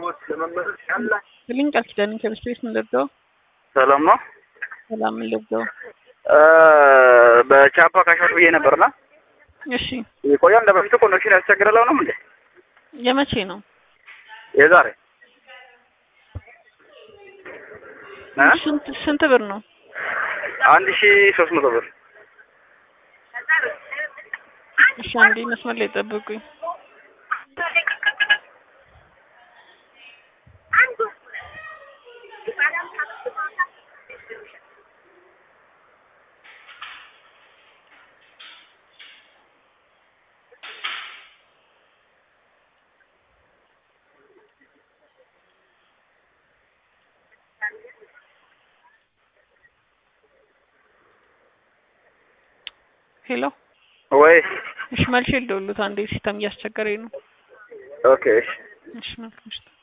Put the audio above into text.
ልኝ ቃል ኪዳን ከብስት ቤት ምን ልርዳው? ሰላም ነው። ሰላም ምን ልርዳው? በቻፓ ካሻት ብዬ ነበርና እሺ ይቆያል። እንደ በፊቱ ኮኔክሽን ያስቸግረለው ነው እንዴ? የመቼ ነው? የዛሬ እ ስንት ስንት ብር ነው? አንድ ሺ ሶስት መቶ ብር እሺ አንዴ መስመር ላይ ጠብቁኝ። ሄሎ ወይ እሺ መልሼ ልደውልዎት አንዴ ሲስተም እያስቸገረኝ ነው። ኦኬ እሺ እሺ መልካም ምሽት።